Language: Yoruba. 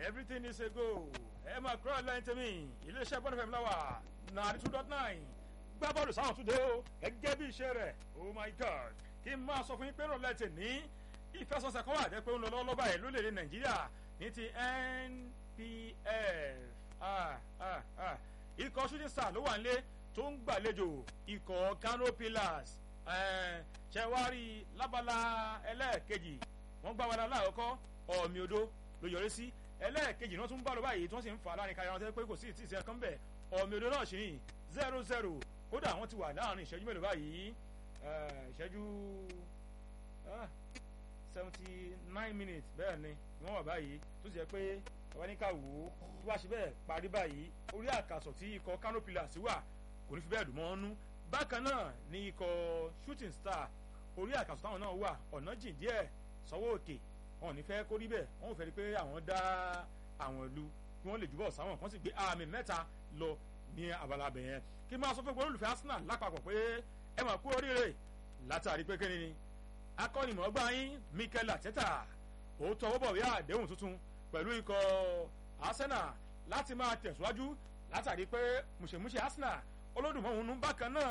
everything is a go ẹ máa kúrò lẹ́yìn tèmi iléeṣẹ́ bọ́ọ̀lù fẹ́mi láwà nàárí two dot nine gbá bọ́ọ̀lù sáwọn tún dé o gẹ́gẹ́ bí iṣẹ́ rẹ̀ oh my god kí n máa sọ fún yín pé rọ̀lẹ́ tè ní ìfẹsọ̀sẹ̀ kan wà jẹ́ pé ó ń lọ lọ́wọ́ báyìí lórílẹ̀‐èdè nàìjíríà ní ti npf ah, ah, ah. ikọ̀ shooting star ló wà nílé tó ń gbàlejò ikọ̀ kano pillars ṣẹ̀wárí lábala ẹlẹ́ẹ̀kejì wọ́n gbá wàdà láàkọ́kọ́ ọ̀mì odó ló yọrí sí ẹlẹ́ẹ̀kejì náà tún bá lọ báyìí tí wọ́n sì ń fà láàrin káyọ̀ wọn pé kò sí ìtì ìṣẹ́ kan bẹ̀ ọ̀mì odó náà sì ní zero zero kódà wọ́n ti wà láàrin ìṣẹ́jú mélòó báyìí ìṣẹ́jú seventy nine minutes bẹ́ẹ̀ ni wọ́n wà báyìí tó sì jẹ́ pé ọba ní ká wò ó tó bá ṣe bẹ́ẹ̀ parí báyìí orí àkàsọ̀ tí ikọ̀ kano pillars wà kò ní fi bẹ́ẹ̀ dùn mọ́ ọ́nú bákan náà ni ikọ̀ shooting star orí àkàsọ̀ táwọn náà wà ọ̀nà jìn díẹ̀ sọ́wọ́ òkè wọn ò ní fẹ́ kó rí bẹ́ẹ̀ wọn ò fẹ́ rí pé àwọn dá àwọn ìlú kí wọ́n lè jùbọ̀ sáwọn kan sì gbé àmì mẹ́ta lọ ní abala abẹ yẹn kí máa sọ fún pé olùfẹ́ arsenal lápapọ̀ pé ẹ mà kú oríire látàrí pé kíni ni akọ́nimọ̀ọ́gbá yín mikel ateta ó tọwọ́ bọ̀ wí àdéhùn tuntun pẹ̀lú ikọ̀ arsenal láti máa tẹ̀síwájú látàrí pé mùsèmùsè arsenal olódùmọ̀ọ́hún bákan náà